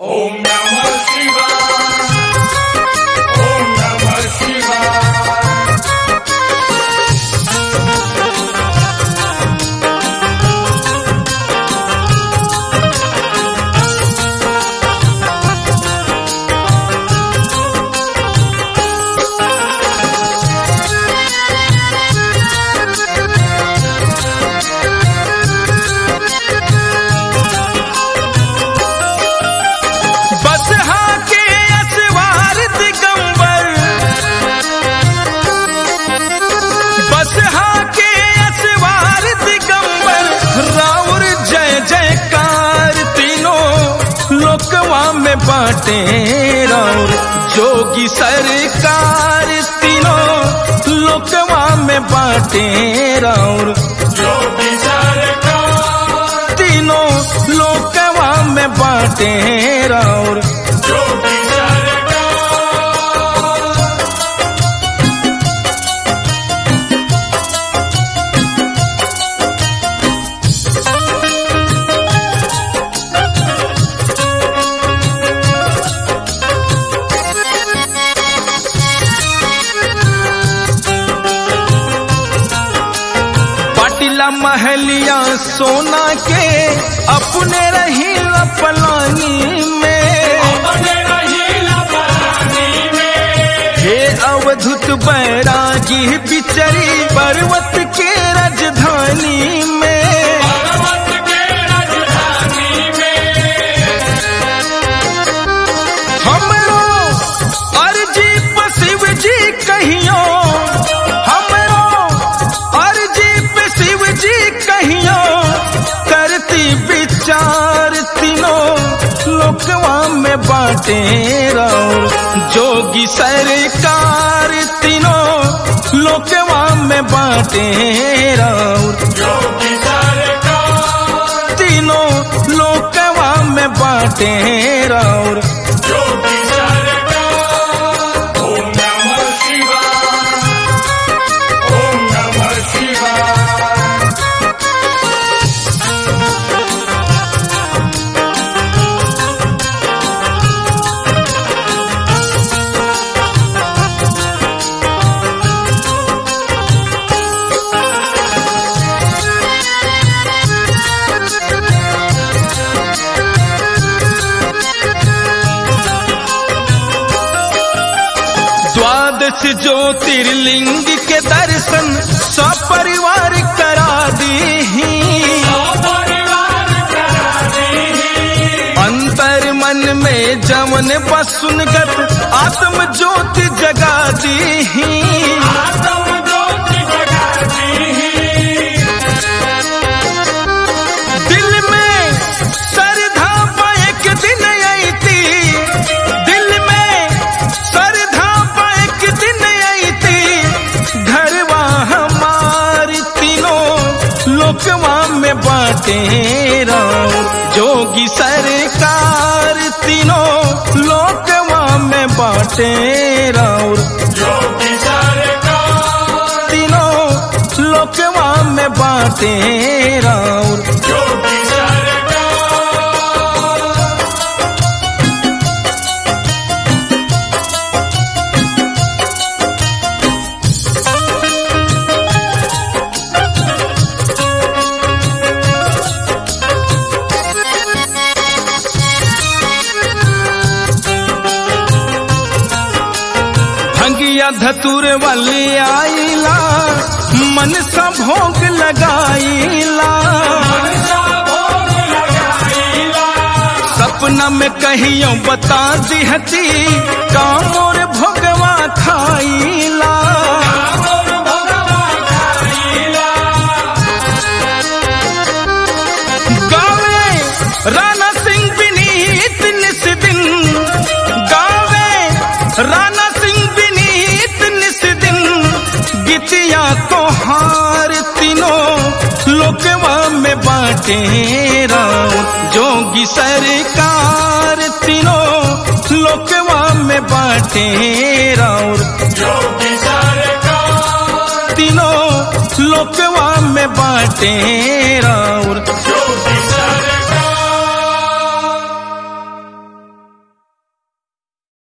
ओम नमः शिवाय ओम नमः शिवाय बस के असवार दिगंबर बस के असवार दिगंबर राउर जय जयकार तीनों लोकवा में बाटे राउर जोगी सरकार तीनों लोकवा में बाटे राउर योगी सरकार तीनों लोकवा में बाटे राउर योगी सरकार पाटिला महलिया सोना के अपने रही पलानी में अपने रहीला परानी में हे अवधुत बैरागी बिचरी पर्वत के राजधानी में पर्वत के राजधानी में हमरो अर्जी पर शिव जी कहियो हमरो अर्जी पे शिव जी कहियो करती विचार तीनों लोकवा में बाटे राउर जोगी सरकार तीनों लोकवा में बाटे राउर योगी सरकार तीनों लोकवा में बाटे राउर योगी सरकार ओम नमः शिवाय ओम नमः शिवाय द्वादश ज्योतिर्लिंग के दर्शन सपरिवार करा दी परिवार करा दी अंतर मन में जवन बसुनगत आत्म ज्योति जगा दी आत्म ज्योति जगा दी दिल में श्रद्धा पा एक दिन आई थी दिल में श्रद्धा पा एक दिन आई थी घरवा हमारी तीनों लोकवा में बाटे राम जोगी सरकार तीनों लोकवा में बाटे राउर योगी सरकार तीनों लोकवा में बाटे राउर योगी सरकार भंगिया धतुर वाली आईला मन सा भोग लगाईला मनसा भोग लगाईला सपना में कहियो बता दिहती कामोर भोगवा खाईला कामोर भगवा खाईला गावे राणा सिंह विनीत निस दिन गावे राणा सिंह विनीत निस दिन गीतिया तो हार तीनों लोकवा में बाटे राम जोगी सरकार तीनों लोकवा में बाटे राउर योगी सरकार तीनों लोकवा में बाटे राम